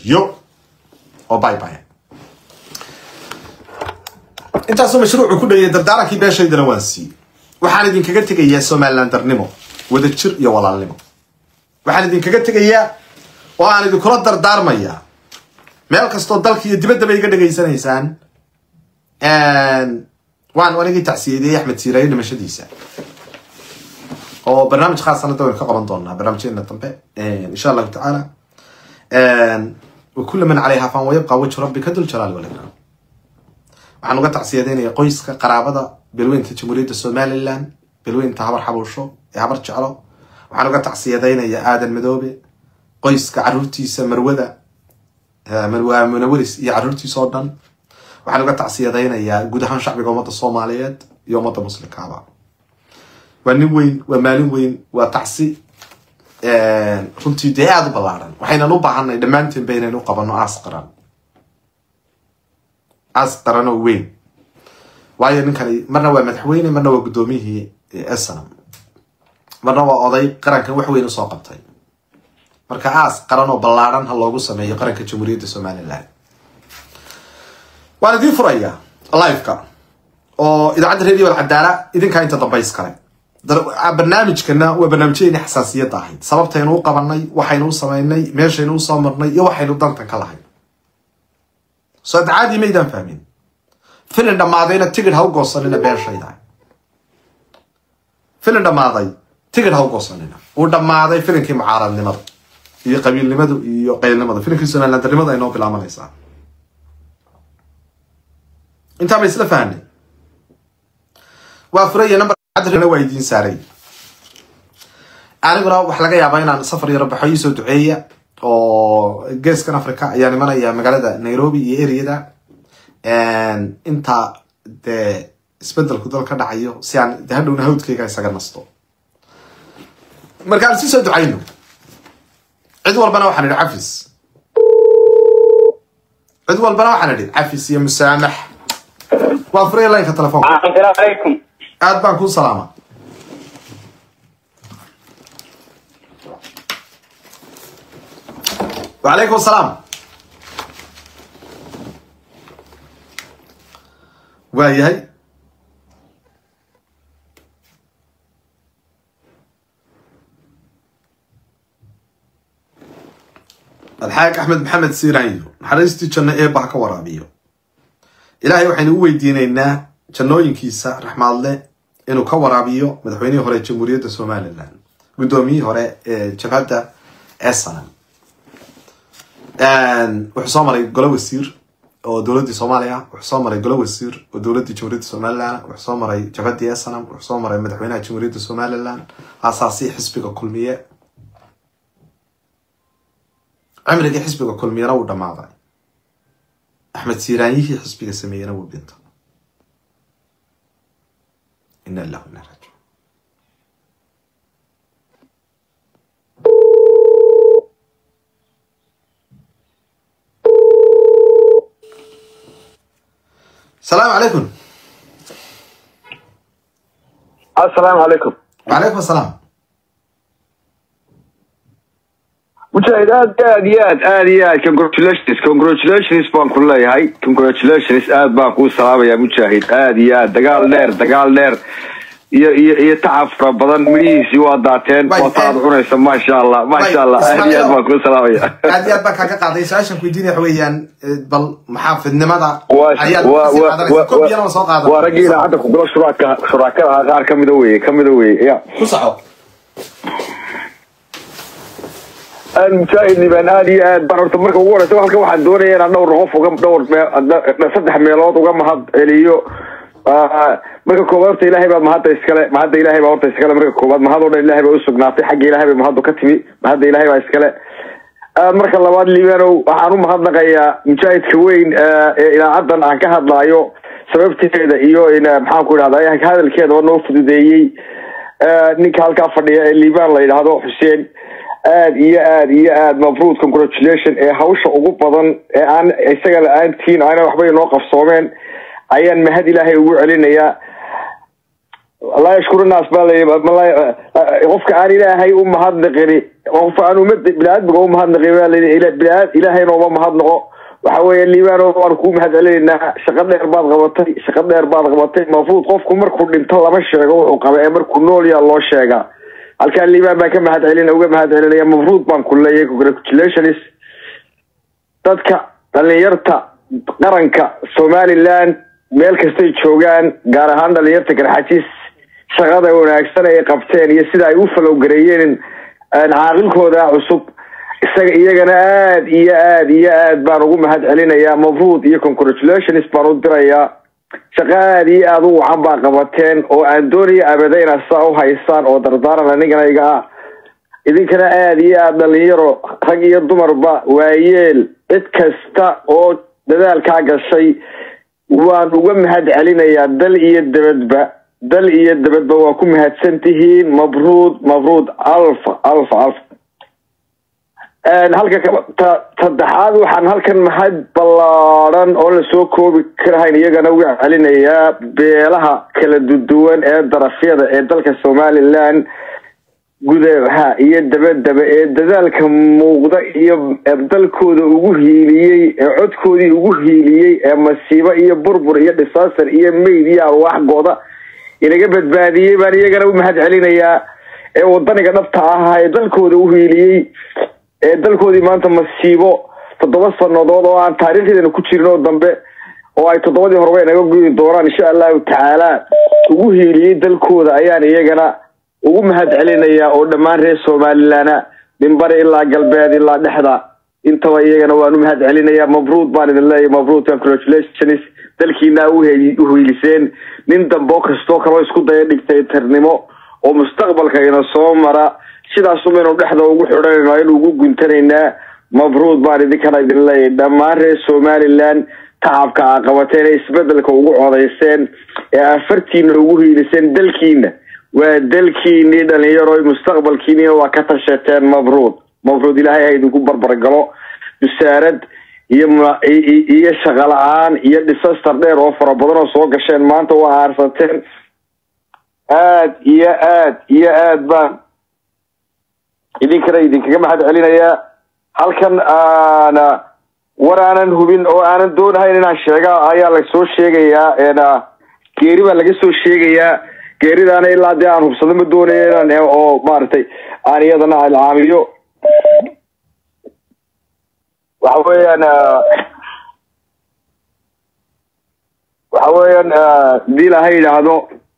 nabadgelyo oo bye bye intaasoo mashruucu ku dhayay dardaarankii beeshaydana waan siiyey waxaan idinkaga tegayaa somalilan darnimo wadajir iyo walaalnimo waxaan idinkaga tegayaa oo aan idinkula dardaarmayaa meel kastoo dalka iyo dibaddaba iga dhegaysanaysaan waan anigii tacsiyeediyey axmed siiraayo dhimashadiisa oo barnaamij khaasana dawaynu ka qaban doonaa barnaamijyadeena dambe insha allahu tacaala wakula man calayha fan wayabqa wajhu rabbika dul jalaali walikram waxaan uga tacsiyadeynaya qoyska qaraabada belweynta jamhuuriyadda somalilan belweynta habar xabuusho ee habar jeclo waxaan uga tacsiyadeynayaa aadan madoobe qoyska caruurtiisa marwada marwa munawaris iyo caruurtiisa oo dhan waxaan uga tacsiyadeynayaa guud ahaan shacbiga ummadda soomaaliyeed iyo ummadda muslimkaaba waa nin weyn waa maalin weyn waa tacsi runtii dee aada u ballaaran waxaynan u baahanay dhammaanteen ba inaynu qabano aas qaran aas qaran oo weyn waayo ninkani marna waa madaxweyne marna waa guddoomiyihii snam marna waa oday qarankan wax weyn usoo qabtay marka aas qaran oo ballaaran ha loogu sameeyo qaranka jamhuuriyadda somalilan waan idiin furayaa liveka oo idaacadda radio alcadaala idinkaa inta dambays kale barnaamijkana waa barnaamijyadeeni xasaasiyadda ahayd sababtaynu u qabanay waxaynu u samaynay meeshaynu usoo marnay iyo waxaynu dantan ka lahayn soo dacaadii maydaan fahmin filin dhammaadayna tigid ha u goosanina beeshayda filin dhammaaday tigid ha u goosanina uu dhammaaday filinkii mucaaradnimada iyo qabiilnimadu iyo qaylnimada filinkii somalilandarnimada ay noo bilaabanaysaa intaa ma isla fahnay waa furaya number waa idiin saaray aniguna wax laga yaabaa inaan safar yaro baxo iisoo duceeya oo geeskan africa ayaa imanaya magaalada nairobi iyo areada intaa dee isbedelku dal ka dhacayo si aan de hadhowna hawdkayga isaga nasto markaan si soo ducayno cid walbana waxaan idhi cafis cid walbana waxaan idhi cafis iyo musaamax waa furaya lineka telefoonka aad baan kuu salaama wacalaykum asalaam waa yahay alxaaq axmed maxamed siiraanyo naxariistii janno eebba ha ka waraabiyo ilaahay waxaynu u weydiinaynaa jannooyinkiisa raxmaadle inuu ka waraabiyo madaxweynihii hore jamhuuriyadda somalilan guddoomiyihii hore ee jabhadda esanam wuxuu soo maray golo wasiir oo dowladdii soomaaliya wuxuu soo maray golo wasiir oo dowladdii jamhuuriyadda somalilan wuxuu soo maray jabhaddii esanam wuxuu soo maray madaxweynaha jamhuuriyadda somalilan aasaasi xisbiga kulmiye cimrigii xisbiga kulmiyena wuu dhammaaday axmed siiraanyihii xisbiga sameeyena wuu dhinta ina illahu ina rajiun asalaamu calaykum asalaamu calaykum wacalaykum asalaam mujaahid aad aad iyo aad aad iyo aad congratulations congratulations baan ku leeyahay congratulations aad baan kuu salaamayaa mujaahid aad iyo aad dagaal dheer dagaal dheer iyo iyo iyo tacab fara badan midhihiisii waa daateen Way, waata aad eh, cunaysa maasha allah maasha allah aad iyo aad baan kuu salaamaya aad iyo aad baan kaaga qaaday su-aashan ku weydiinaya waxa weeyaan eh, bal maxaafidnimada waa ayaad waa kasii waa qaadanaysa kobiyana waa soo qaada waa raggii idaacadda kugula shuraaka shuraakada ahaa qaar kamida weye kamida weye ya ku soco mujaahid liban aad iyo aad baan horta marka ugu horeysa halkan waxaan doonaya inaan dhowr qof uga dhowr mee- saddex meelood uga mahad celiyo Ah, marka koowaad horta ilaahay baa mahadda iskale mahadda ilaahay baa horta iskale marka koowaad mahad oo dhan ilaahay baa usugnaatay xagga ilaahay bay mahaddu ka timi mahadda ilaahay baa iskale Ah, marka labaad libanow waxaan u mahadnaqayaa mujaahidka weyn ah, ee idaacaddan aan ka hadlaayo sababteeda iyo in ah, maxaan ku idhahdaa hadalkeeda oo noo fududeeyey Ah, ninka halkaa fadhiya ee liban la yidhaahdo xuseen aad iyo aad iyo aad mafruud congratulation ee hawsha ugu badan ee aan isaga la-aantiin aana waxba inoo qabsoomeen ayaan mahad ilaahay ugu celinayaa laa yashkuru naas baa layi qofka aan ilaahay u mahadnaqini qofka aan umada bini-aadmiga u mahadnaqin baa layi ilaahayna uma mahadnaqo waxa weeye liibano waan kuu mahad celinaynaa shaqo dheer baad qabatay shaqo dheer baad qabatay mafruud qofku markuu dhinto lama sheego wuxuu qaba ee markuu nool yaa loo sheegaa halkaan liibaan baan ka mahad celina uga mahad celinaya mafruud baan ku leeyahay congratulations dadka dhalinyarta qaranka somaliland meel kastay joogaan gaar ahaan dhalinyarta garxajis shaqada wanaagsan ay qabteen iyo sida ay u falowgareeyeen caaqilkooda cusub isaga iyagana aad iyo aad iyo aad baan ugu mahad celinayaa mafruud iyo congratulations baan u dirayaa shaqo aada iyo aada u wacan baa qabateen oo aan doonaya abada inaad saa u haysaan oo dardaaran anigana iga ah idinkana aada iyo aada dhalinyaro rag iyo dumarba waayeel cid kasta oo dadaalkaa gashay waan uga mahad celinayaa dal iyo dabadba dal iyo dabadba waa ku mahadsan tihiin mabruud mabruud alfa alfa alfa halka saddexaad waxaan halkan mahad ballaadhan oo lasoo koobi karahayn iyagana uga celinayaa beelaha kala duduwan ee darafyada ee dalka somaliland gudaha iyo dabadaba ee dadaalka muuqda iyo dalkooda ugu hiiliyey ee codkoodii ugu hiiliyey ee masiibo iyo burbur iyo disaster iyo mayd iyo arwaaxgooda inaga badbaadiyey baan iyagana u mahad celinayaa ee wadaniga dhabta ahaa ee dalkooda u hiiliyey ee dalkoodii maanta masiibo toddoba sanadood oo aan taariikhdeena ku jirin oo dambe oo ay toddobadii horeba inaga gudi doonaan insha allahu tacaala ugu hiiliyey dalkooda ayaan iyagana ugu mahad celinayaa oo dhammaan reer somalilana minbari ilaa galbeed ilaa dhexda intaba iyagana waan u mahad celinayaa mabruud baan idin leeyahy mabruud congratulations dalkiina u hiiliseen nin dambo kastoo kaloo isku daya dictatornimo oo mustaqbalka ina soo mara sidaasumaynu dhexda ugu xidhanayno aynu ugu guntanaynaa mabruud baan idinkana idin leeyahy dhammaan reer somaliland tacabka a qabateen ee isbedelka ugu codayseen ee afartiina ugu hiiliseen dalkiina waa dalkiinii dhalinyaro mustaqbalkiiniina waa ka tashateen mabruud mabruud ilaahay ha idinku barbargalo musaarad iyo iyo shaqo la-aan iyo disaster dheer oo fara badan oo soo gasheen maanta waa aarsateen aad iyo aad iyo aad baan idinkana idinkaga mahad celinayaa halkan aana war aanan hubin oo aanan doonahayn inaan sheega ayaa lasoo sheegayaa geeri baa laga soo sheegayaa geeridaana ilaa dee aan hubsado ma doonaya inaan oo maaragtay aan iyadana alcaamiyo waxa weeyaan waxa weeyaan hadii ilaha yidhaahdo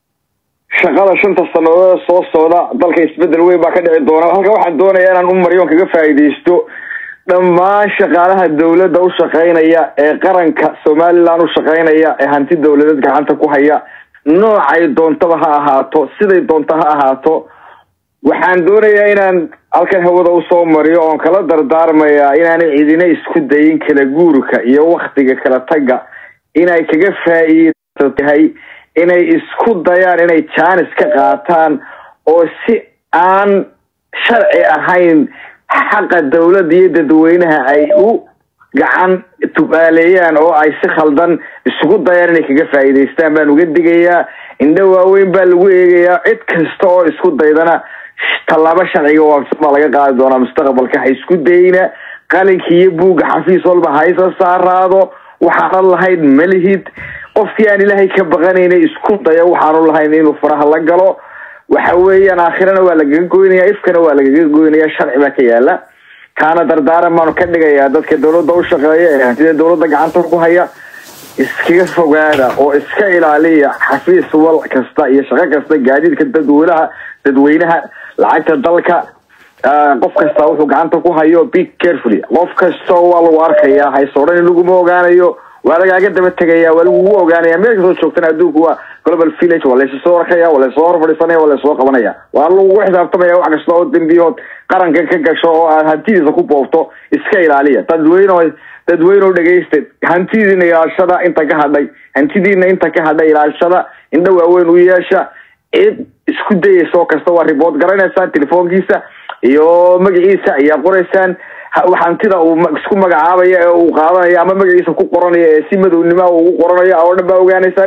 shaqada shanta sanadood soo socda dalka isbedel weyn baa ka dhici doona halka waxaan doonayaa inaan u maryoon kaga faa'iidaysto dhammaan shaqaalaha dawladda u shaqaynaya ee qaranka somaliland u shaqaynaya ee hanti dawladeed gacanta ku haya noocay doontaba ha ahaato siday doonto ha ahaato waxaan doonayaa inaan halkan hawada usoo mariyo oon kala dardaarmayaa inaanay cidina isku dayin kala guurka iyo waktiga kala tagga inay kaga faa'iido tahay inay isku dayaan inay jaanis ka qaataan oo si aan sharci ahayn xaqa dawladda iyo dadweynaha ay u gacan tubaaleeyaan oo ay si khaldan isugu dayaan inay kaga faa'iidaystaan baan uga digayaa indho waaweyn baa lagu eegayaa cid kasta oo isku daydana tallaabo sharciga waafsan baa laga qaadi doonaa mustaqbalka ha isku dayna qalinka iyo buugga xafiis walba haysa saaraado waxaanan lahayn malihid qofkii aan ilaahay ka baqanayna isku daya waxaanu lahayn inuu faraha la galo waxa weeyaan aakhirana waa lagaga goynaya ifkana waa lagaga goynaya sharci baa ka yaala kaana dardaaran baanu ka dhigayaa dadka dawladda u shaqeeya ee hantida dawladda gacanta ku haya iskaga fogaada oo iska ilaaliya xafiis wal kasta iyo shaqo kasta gaadiidka dadweynaha dadweynaha lacagta dalka qof kasta wuxuu gacanta ku hayo big carefully qof kasta waa lagu arkaya hayso dhan laguma ogaanayo waa lagaaga daba tegaya waa lagugu ogaanaya meel kastoo joogtana adduunku waa global village waa laysoo arkaya waa laysoo hor fadhiisanaya waa laysoo qabanaya waa lagugu xisaabtamaya wax kasta oo dembiyood qaranka ka gasho oo aad hantidiisa ku boobto iska ilaaliya dadweyne dadweyneoo dhegaysta hantidiina ilaashada inta ka hadhay hantidiina inta ka hadhay ilaashada indho waaweyn u yeesha cid isku dayaysa oo kasta waa ribood garanaysaan telefoonkiisa iyo magaciisa ayaa qoraysaan hantida uu isku magacaabaya ee uu qaadanayo ama magaciisa ku qoranayo ee si madownima ugu qoranayo oo dhan baa ogaanaysaan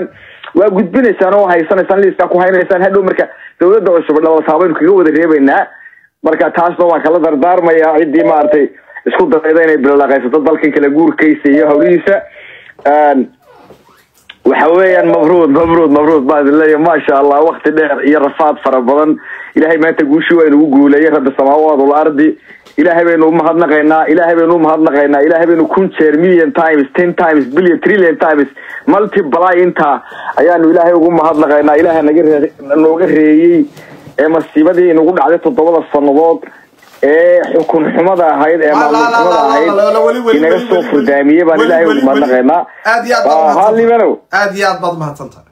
waa gudbinaysaan oo haysanaysaan liiskaa ku haynaysaan hadhow marka dowladda cusub dhalataaba baynu kaga wada reebaynaa marka taasna waan kala dardaarmayaa ciddii maaragtay isku dayda inay bilaqaysato dalkan kala guurkaysa iyo hawlihiisa waxa weeyaan mabruud mabruud mabruud baan idin leeyahay maasha allah wakti dheer iyo rafaad fara badan ilaahay maanta guushii waa inugu guuleeyay rabbi samaawaad wal ardi ilaahay baynu umahadnaqaynaa ilaahay baynu umahadnaqaynaa ilaahay baynu kun jeer million times ten times billion trillion times multiply intaa ayaanu ilaahay ugu mahadnaqaynaa ilaahay naga ree nooga reeyey ee masiibadii inagu dhacday toddobada sannadood ee xukun xumada ahayd ee maamul xumada ahayd inaga soo furdaamiyey baan ilaahay ugu mahadnaqaynaa aad iyo aad Waa, baad haa, Liibanow. aad iyo aad baad umahadsan tahay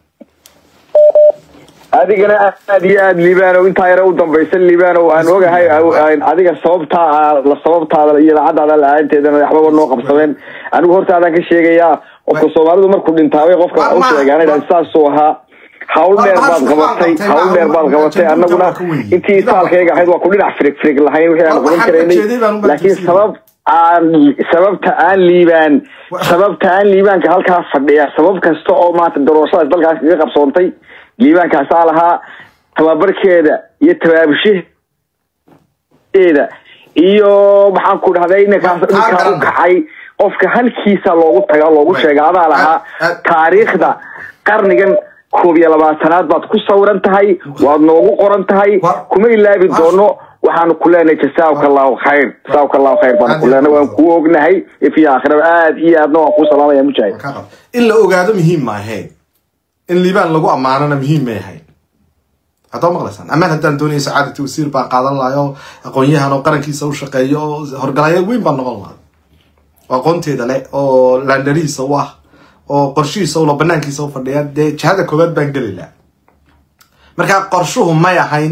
adigana aad iyo aad liibanow intaa yare u dambaysan liibanow aan ogahay aan adiga sababtaa la sababtaada iyo idaacadaada la-aanteedana waxbaba noo qabsadeen anigu hortaadaan ka sheegayaa qofka soomaalidu markuu dhintaabay qofka Ma- u ma- sheegaan ma- saasuu ahaa hawl Ma- dheer ma- baad ma- qabatay ma- hawl dheer baad ma- qabatay ma- annaguna ma- ma- ma- intii isaalkayga ahayd waa ku dhinac firig firig lahayn wixii aan Ma- qaban waxaan karaynay ujeeday baan u laakiin baahan sabab aan sababta aan liibaan Wa- sababta aan liibaanka halkaa fadhiya sabab kasta oo maanta daroorashadaas dalkaas kaga qabsoontay liibaankaasaa lahaa tababarkeeda iyo tabaabushaheeda iyo maxaan ku dhahday ninkaas Ma- taa ninkaa u garan. kacay qofka halkiisa loogu taga loogu Wait. sheega adaa lahaa Aad- aad- taariikhda qarnigan koob iyo labaatanaad baad ku sawiran tahay waad noogu qoran tahay Wa- kuma ilaabi wa- doono waxaanu ku leenahay jasaaka allahu khayr jasaaka allahu khayr baanu ku leenahay waan kuu ognahay ifi aakhiraba aad iyo aadna waan kuu salaamaya mujaahid Ka qab. in la ogaado muhiim ma ahayn in liibaan lagu ammaanana muhiim may ahayn haddaa maqlaysaan amaan haddaan doonaya sacaadati wasiir baan qaadan lahay oo aqoon-yahan oo qarankiisa u shaqeeyo oo horgalayo weyn baan noqon lahay oo aqoonteeda leh oo laandarihiisa u ah oo qorshihiisa ula banaankiisa u fadhiya dee jihada koowaad baan geli laha marka qorshuhu may ahayn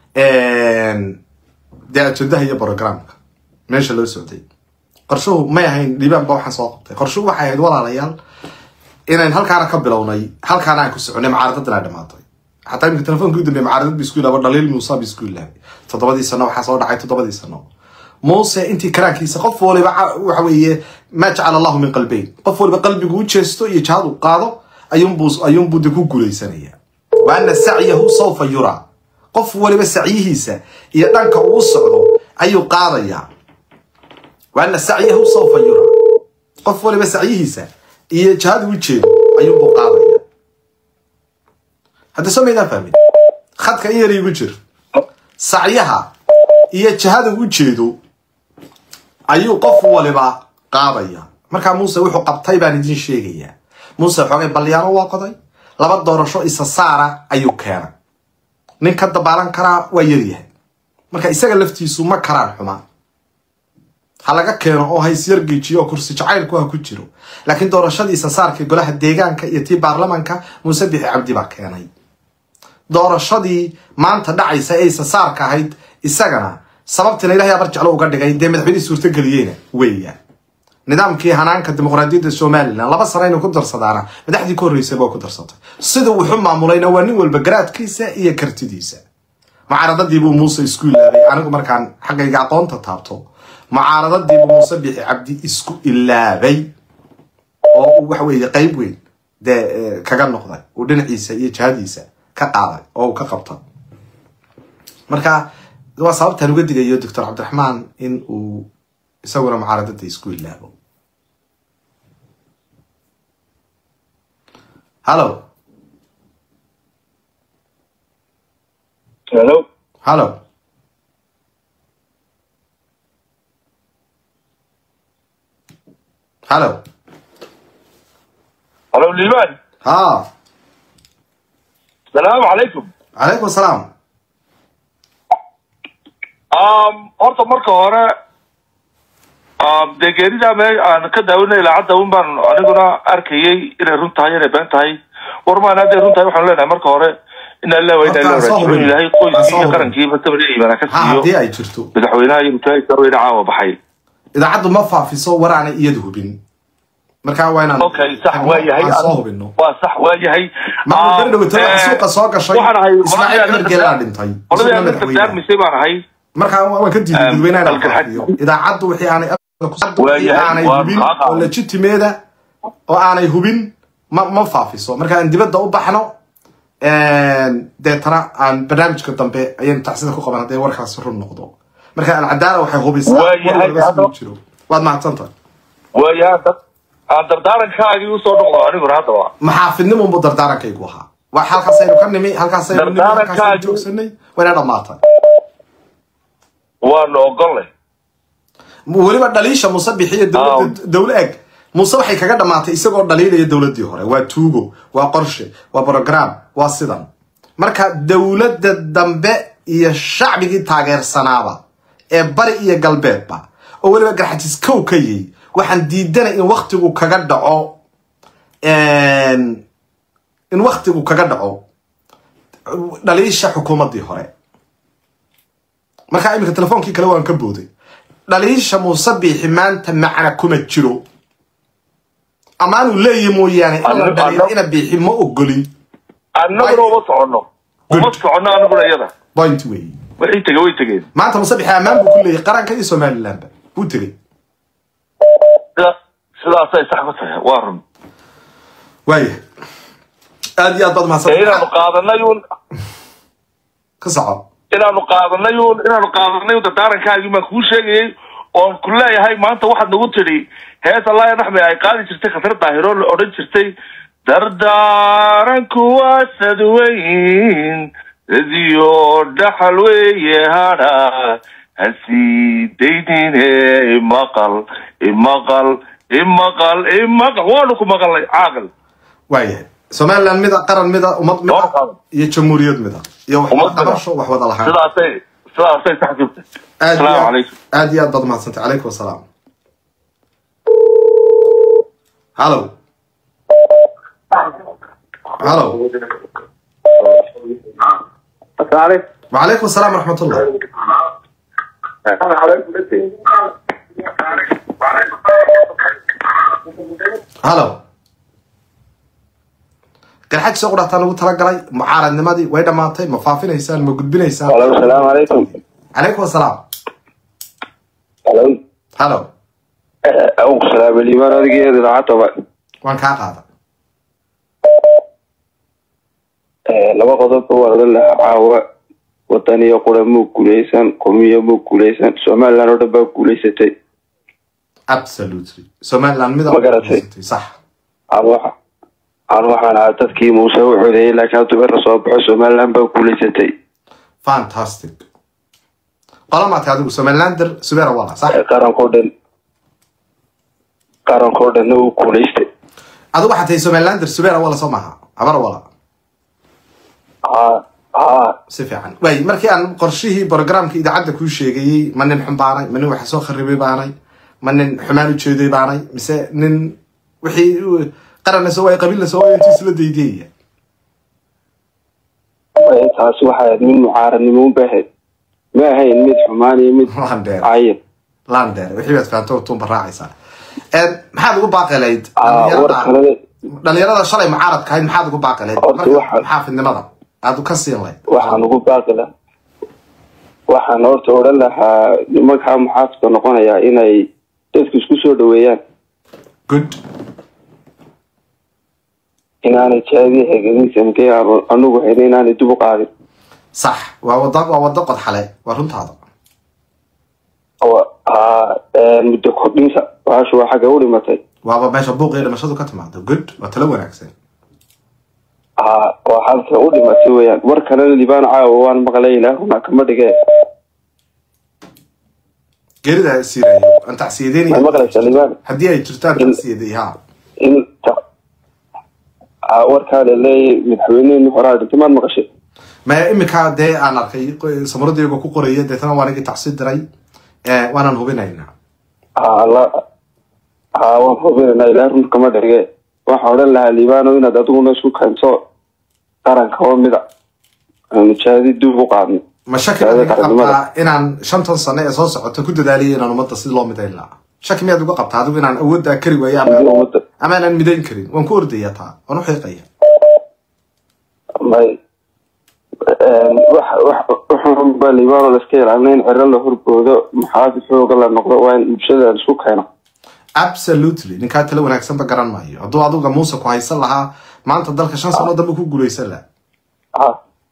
dee ajendaha iyo programka meesha loo socday qorshuhu may ahayn liibaan ba waxaan soo qabtay qorshuhu waxay ahayd walaalayaal inayn halkaana ka bilownay halkaana aan ku soconay mucaaradadana dhamaatay xataa imika telefoonka u dambeey mucaaradad ba isku ilaaba dhaliil muuse ba isku ilaabay toddobadii sano waxaa soo dhacay toddobadii sano muuse intii karaankiisa qof waliba ca- waxa weeye maa jacala allahu min qalbayn qof waliba qalbigu u jeesto iyo jihad u qaado ayuunbuu ayuunbuu de ku guulaysanaya wa ana sacyahu sawfa yuraa qof waliba sacyihiisa iyo dhanka uu socdo ayuu qaadayaa wa ana sacyahu sawfa yuraa qof waliba sacyihiisa iyo jihada u jeedo ayuunbuu qaadaya hadda soo maydaan fahmin khadka in yar igu jir sacyaha iyo jihada u jeedo ayuu qof waliba qaadaya markaa muuse wuxuu qabtay baan idin sheegayaa muuse xoogay balyaano waa qoday laba doorasho isa saara ayuu keenay nin ka dabaalan karaa waa yaryahay marka isaga laftiisu ma karaan xumaa ha laga keeno oo ha isyargeejiyo oo kursi jacaylku ha ku jiro laakiin doorashadii isa saarka golaha deegaanka iyo tii baarlamanka muuse bixi cabdi baa keenay doorashadii maanta dhacaysa ee isa saarka ahayd isagana sababtina ilahay abar jeclo uga dhigay dee madaxweynihii suurtageliyeyna weeyaan nidaamkii hanaanka dimuqraadiyadda somalilan laba sano inuu ku darsadaana madaxdii ka horreysay baa ku darsatay sida wuxu maamulayna waa nin walba garaadkiisa iyo kartidiisa mucaaradadiibuu muuse isku ilaabay anigu markaan xaggayga aqoonta taabto mucaaradadiibuu muuse bixi cabdi isku ilaabay oo uu waxa weeye qayb weyn dee eh, kaga noqday uu dhinaciisa iyo jihadiisa ka qaaday oo uu ka qabta marka waa sababtaan uga digayo doctor cabdiraxmaan in uu isaguna mucaaradada isku ilaabo hallo Hello. hallo hallo Hello, Liban. ha Salaamu calaykum. calaykum asalaam Um, horta marka hore um, dee geerida me aan ka daawanay idaacadda un baan aniguna arkayay inay run tahay inay been tahay war maan hadday run tahay waxaan leenahay marka hore ina illah wa ina Horta, illah soo raajicuun hubin. ilaahay Soo qoyskii iyo hubin. qarankiiba tabariyayna ka ha siiyo haddii ay jirto madaxweynaha iyo mutaahidka weyne caawa baxay idaacaddu ma faafiso war aanay iyadu hubin marka waa inaan okay sax waa yahay aan soo hubino waa sax waa yahay marka Um, beri dhaweytay eh, waxa suuqa soo gashay waxaan ahay ismaaciil cumar geelaa dhintay qoladii isaguna aan madaxweyne dardaarmisay baan ahay marka waan ka diiday Um, dadweynaha inaan dalka faafiyo idaacaddu wixii aanay Waa yahay, aanay waa hubin qaqa. oo legitimeeda oo aanay hubin ma ma faafiso marka aan dibadda u baxno deetana aan barnaamijka dambe ayaynu tacsida ku qaban hadday warkaasi run noqdo marka alcadaala waxay hubisaa Waayahay, war walba siduu hadda- jiro waad mahadsantahay waayahan dad aan dardaarankaagii usoo noqdo aniguna haddaba maxaafidnimo unbu dardaarankaygu ahaa waa halkaasaynu ka nimi halkaasaynu nimi halkaasaynu Dardaarankaagu- joogsanay wayna dhammaatay waanu ogollay weliba dhaliisha muuse bixiyo dowladda dowla eg muuse waxay kaga dhammaatay isagoo dhaliilaya dowladdii hore waa tuugo waa qorshe waa program waa sidan marka dowladda dambe iyo shacbigii taageersanaaba ee bari iyo galbeedba oo weliba garxajis kow ka yihi waxaan diidanay in waktigu kaga dhaco in waktigu kaga dhaco dhaliisha xukuumaddii hore markaa iminka telefoonkii kale waan ka booday dhaliisha muuse biixi maanta macna kuma jiro amaanuu leeyahi mooyaane in la Anna- dhaliilo anna- ina biixi ma ogolin annaguna uma soconno uma Good. soconno anaguna iyada point wey wixii tegey way tegeen maanta muuse biixi ammaan buu ku leeyahay qaranka iyo somalilandba wuu tegey sida sidaasay sax ku tahay waa run waayahay aad iyo aad baad ee mahadsan inaanu qaadanay uun ka soco inaanu qaadanay uun inaanu qaadanay uun dardaarankaagii baan kuu sheegayay oon ku leeyahay maanta waxaad nagu tidhi hees allaaya naxme ay qaadi jirtay khatar daahiro la odhan jirtay dardaaranku waa sadweyn radiyo dhaxal weeye hadha hasii daynine imaqal imaqal imaqal imaqal waanu ku maqalnay caaqil waayahay somaliland mida qaran mida ummad mida Door qaran. iyo jamhuuriyad mida iyo wax Ummad wada mida. qabasho wax wada lahaan sidaasay sidaasay sax jirtay aad iyo asalaamu aad- calaykum aad iyo aad baad mahadsantay calaykum asalaam hallo hallo Asalaam وعليكم السلام ورحمة الله هلو garxaj soo qudhataa nagu talagalay mucaaradnimadii way dhammaatay ma faafinaysaan ma gudbinaysaan Hello, salaam alaikum. calaykum asalaam Hello. halo Au salaam liman adigeeda lacagta ba. waan kaa qaada Eh laba qodob oo wada la caawa wadaniyo qura muu guuleysan qomiyo muu guuleysan Soomaaliland oo dhan baa guuleysatay absolutely somaliland mida Ma garatay. sax aan waxa aan waxaan ahaa dadkii muuse u codeeyay laakiin hadda la soo baxo Soomaaliland baa guuleysatay fantastic qolamaadka adigu somalilander subera wala sax Eh, qarankoo dhan qarankoo dhanna uu guuleystay adigu waxaa tahay somalilander subera wala soo maaha habar wala haa haa si fiican waay markii aan qorshihii programka idaacadda kuu sheegayey ma nin xun baanay ma nin wax soo kharibay baanay ma nin xumaan ujeeday baanay mise nin wixii u- qaranna soo waay qabiilna soo waay intuu isla daydiyaya Eh, taasi waxay ahayd mid mucaaradnimo u baahayd ma ahayn mid xumaan iyo mid Lander. cayin lander wixii baad fahanto tuunba raacaysaa Een, maxaad ugu baaqi lahayd aa war dhalinyarada kalena dhalinyarada shalay mucaaradka ahayd maxaad ugu baaqi lahayd Horta marka waxa- xaafidnimada aad ka siin lahayd waxaan ugu baaqi lahaa waxaan horta odhan lahaa nimankaa muxaafidka noqonayaa inay dadku isku soo dhaweeyaan good inaanay jaadii hegelinsamkee anugu hayna inaanay dib u qaadin sax waa wada waa wado qodxale waa runtaada oo haa ee, muddo kordhinta baashu waa xagga u dhimatay waaba meesha buuqiyo dhimashadu ka timaado good waa talo wanaagsan haa waa halka u dhimatay weeyaan war kalena libaan caawa waan maqlay ilaahuna kama dhigee geerida siirayo aan tacsiyadeynaya ma maqlaysaa libaan haddii ay jirtaan tacsiyaday ha in ta- haa warkaa laleeyay madaxweynihii horaa dhintay maad maqashay ma iminka dee aan arkay qo- samaradayga ku qoraya deetana waa anigii tacsi diray Eh, waanan hubinaynaa haa la haa waan hubinaynaa ilaah run kama dhige waxaan odhan lahaa libaano inaad adiguna isku keento qaranka oo mida aanu jaadi dib u qaadno ma shaki Taada miyaad uga qaranimada. qabtaa inaan shantan sano ee soo socota ku dadaaliyo inaan ummadda si loo midayn lahaa shaki miyaad uga qabtaa adigu inaan awooddaa kari waayo ama Sidii ummadda ama aanan midayn karin waan ku ordaya taa waan u xiiqaya may wax wax wuxuun baa libaano la iska ilaalina in ciro la horboodo maxaafid xooga la noqdo waa in bulshada la isku keeno absolutely ninkaa tala wanaagsanba garan maayo hadduu aduga muuse ku haysan lahaa maanta dalka shan sano dambe ku guulaysan laha ha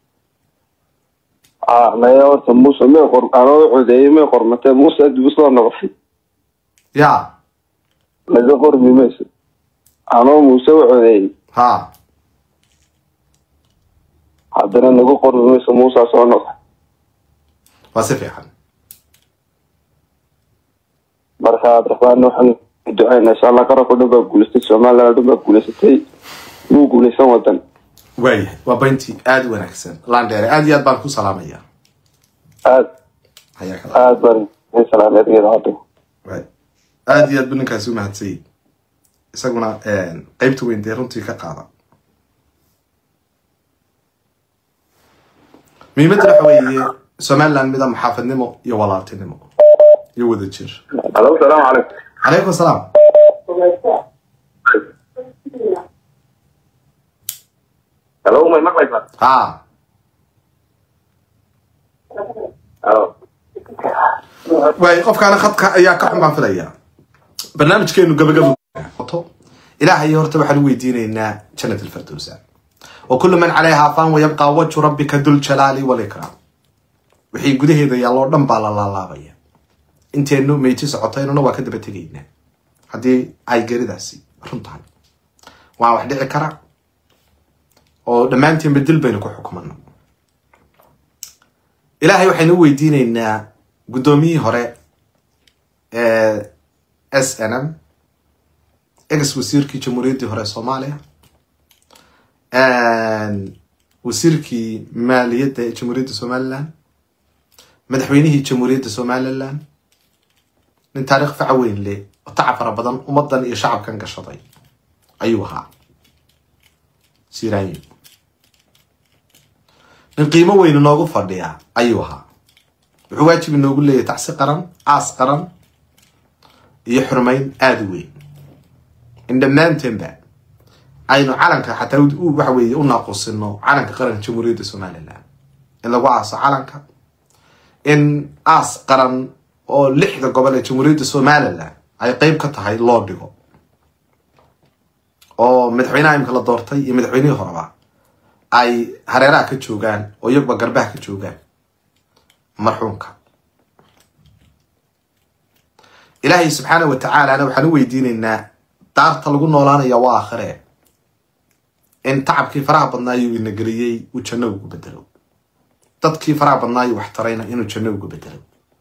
ha maya horta muuse may qor anoo codeeyey may qormatee muuse dib usoo noqday ya laga qormi mayso anoo muuse u codeeyey ha haddana naga qormi mayso muusaa soo noqday waa si fiican marka abdiraxmaan waxaan ducaynaa insha allah qaranka dhan baa guulaystay somaliland dhan baa guulaysatay wuu guulaysan wadan waayahay waa bayntii aada u wanaagsan landheere aada iyo aad baan ku salaamaya aad hayaa kala aad baan idin salaamay adiga idaacadda Right. aada iyo aad bu ninkaasi u mahadsanyay isaguna qeybta weyn dee runtii ka qaada muhiimadda waxa weeye somaliland mida maxaafadnimo iyo walaaltinimo iyo wada jir alo salaamu calaykum calaykum asalaam halo may maqlaysaa ha waay qofkaana khadka ayaa ka xun baan filayaa barnaamijkeenu gabagabo ilaahay horta waxaan u weydiinaynaa jannat alfirdowsa wa kullu man calayhaa faan wayabqaa wajhu rabbika dul jalaali walikraam wixii gudaheeda yaalloo dhan baa la laalaabaya inteenu meyti socotaynuna waa ka daba tegaynaa haddii ay geridaasi run tahay waa wax dhici kara oo dhammaanteenba dil baynu ku xukumano ilaahay waxaynu u weydiinaynaa guddoomiyihii hore ee s n m ex wasiirkii jamhuuriyaddii hore ee soomaaliya wasiirkii maaliyadda ee jamhuuriyadda somaliland madaxweynihii jamhuuriyadda somaliland nin taariikh faca weyn leh oo tacab fara badan ummadan iyo shacabkan gashaday ayuu ahaa siraanyo nin qiimo weyn inoogu fadhiya ayuu ahaa wuxuu waajib inoogu leeyahay tacsi qaran aas qaran iyo xurmayn aada u weyn in dhammaanteenba aynu calanka xataa waxa weeye u naaqusino calanka qaranka jamhuuriyadda somaliland in lagu aaso calanka in aas qaran oo lixda gobol ee jamhuuriyadda somaliland ay qeyb ka tahay loo dhigo oo madaxweynaha imika la doortay iyo madaxweynihii horeba ay hareeraha ka joogaan oo iyaguba garbaha ka joogaan marxuumka ilaahay subxaana wa tacaalana waxaan u weydiinaynaa daarta lagu noolaanaya waa aakhiree in tacabkii faraha badnaayu ina geliyey uu janno ugu bedelo dadkii faraha badnaayu wax tarayna inuu janno ugu bedelo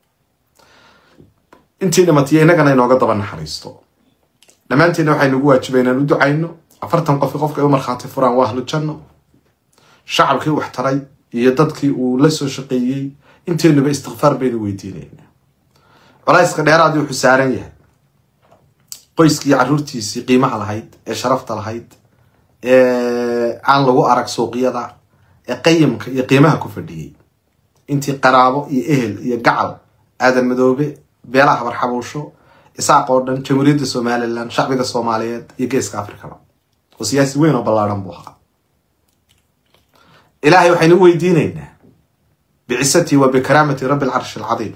intii dhimatiya innagana inooga daba naxariisto dhammaanteedna waxaynu ugu waajiba inaan u ducayno afartan qofi qofka ay u markhaati furaan waa ahlu janno shacabkii wax taray iyo dadkii uu la soo shaqeeyey inteenuba istikfaar baynu weydiinaynaa culayska dheeraadii wuxuu saaran yahay qoyskii carruurtiisii qiimaha lahayd ee sharafta lahayd ee aan lagu arag suuqyada ee qayimka iyo qiimaha ku fadhiyey intii qaraabo iyo ehel iyo gacal aadan madoobe beelaha barxabuusho isaaq oo dhan jamhuuriyadda somalilan shacbiga soomaaliyeed iyo geeska africaba oo siyaasi weyn oo ballaadhan buu ahaa ilaahay waxaynu u weydiinaynaa bicisatii wa bikaraamati rabbi alcarshi alcadiim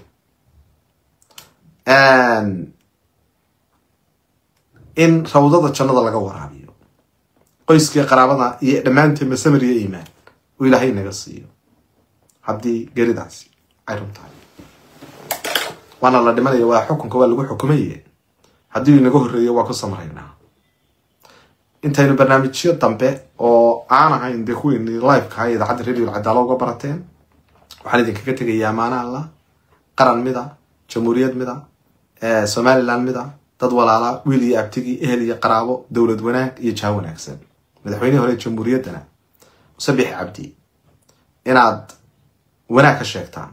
in rawdada jannada laga waraabiyo qoyskii qaraabada iyo dhammaanteen masamir iyo iimaan uu ilaahay naga siiyo haddii geridaasi ay run tahay waana la dhimanaya waa xukunka waa lagu xukumaye haddii inaga horreeyo waa ku samraynaa intaynu barnaamijyo dambe oo aan ahayn dee kuweeni liveka ha idaacadda radio alcadaalo uga barateen waxaan idinkaga tegayaa amaana allah qaran mida jamhuuriyad mida somaliland mida dad walaala wiil iyo abtigii ehel iyo qaraabo dowlad wanaag iyo jaha wanaagsan madaxweynihii hore jamhuuriyaddana musabix cabdi inaad wanaag ka sheegtaan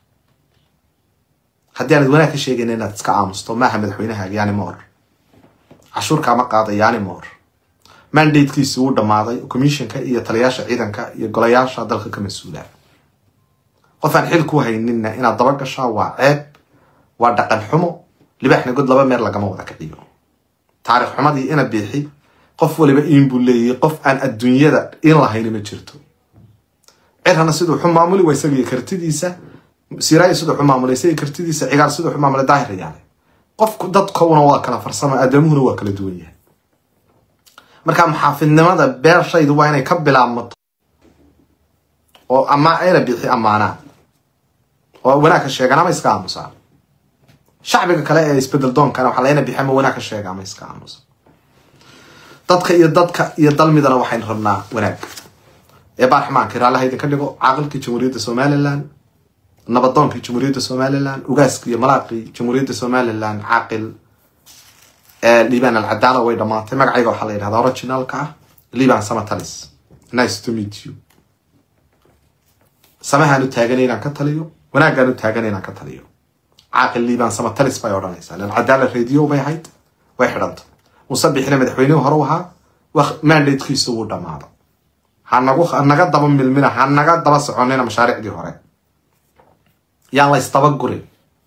haddii aanad wanaag ka sheegayna inaad iska aamusto maaha madaxweynahaaga yani moor cashuurkaama qaada yani moor mandatekiisi wuu dhammaaday commissionka iyo taliyaasha ciidanka iyo golayaasha dalka ka mas-uula qof aan xil ku hayninna inaad daba gashaa waa ceeb waa dhaqan xumo libaaxna god laba meer lagama wada kiciyo taarikh xumadii ina biixi qof waliba iin buu leeyahay qof aan adduunyada in lahayni ma jirto cirhana siduu xu maamuli waa isagiyo kartidiisa siraayi siduu xu maamulay isaga kartidiisa cigaal siduu xu maamulay daahir yaale qofku dadkowna waa kala farsamo aadamuhuna waa kala duwan yahay marka maxaafidnimada beershaydu waa inay ka bilaabmato oo ama ayna bixi ammaanaan oo wanaag ka sheegaan ama iska aamusaan shacbiga kale ee isbedel doonkana waxaa layna bixi ama wanaag ka sheega ama iska aamusa dadka iyo dadka iyo dalmidana waxaynu rabnaa wanaag ee baarxamaanka raallaha idinka dhigo caaqilkii jamhuuriyadda somalilan nabadoonkii jamhuuriyadda somalilan ugaaskii iyo malaaqii jamhuuriyadda somalilan caaqil liban alcadaala way dhamaatay magacayga waxaa la yidhahdaa originalka ah liban samatalis nice to meet you samahaan u taaganay inaan ka taliyo wanaaggaan u taaganay inaan ka taliyo caaqil liban samatalis bay odhanaysaa lan cadaala radio bay ahayd way xidhanta musabixina madaxweynihii hore u ahaa mandatekiisu wuu dhamaaday hanagu hanaga daba milmina hanaga daba soconina mashaariicdii hore yaan la ysdabagurin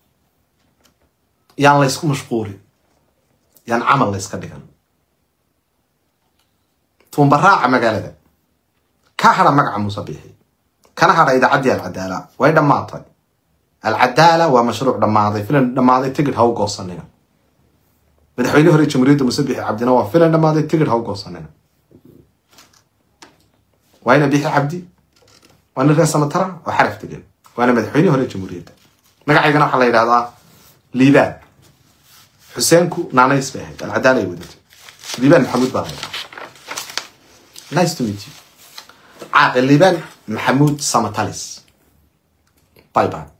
yaan la ysku mashquulin yaan camal la yska dhigan tuumbaraaca magaalada ka hadha magaca musabixi kana hadha idaacaddii alcadaala way dhammaatay alcadaala waa mashruuc dhammaaday filan dhammaaday tigid ha u goosanina madaxweyne hore jamhuuriyadda musabixi cabdina waa filan dhammaaday tigid ha u goosanina waana bixi cabdi waa nin reer samatara oo xaraf degan waana madaxweyne hore jamhuuriyadda magacaygana waxaa la yidhahdaa liibaan xuseenku naanays bay ahayd alcadaala ay wadatay liibaan maxamuud baa la yidhahdaa nice to meet you caaqil liibaan maxamuud samatalis bye bye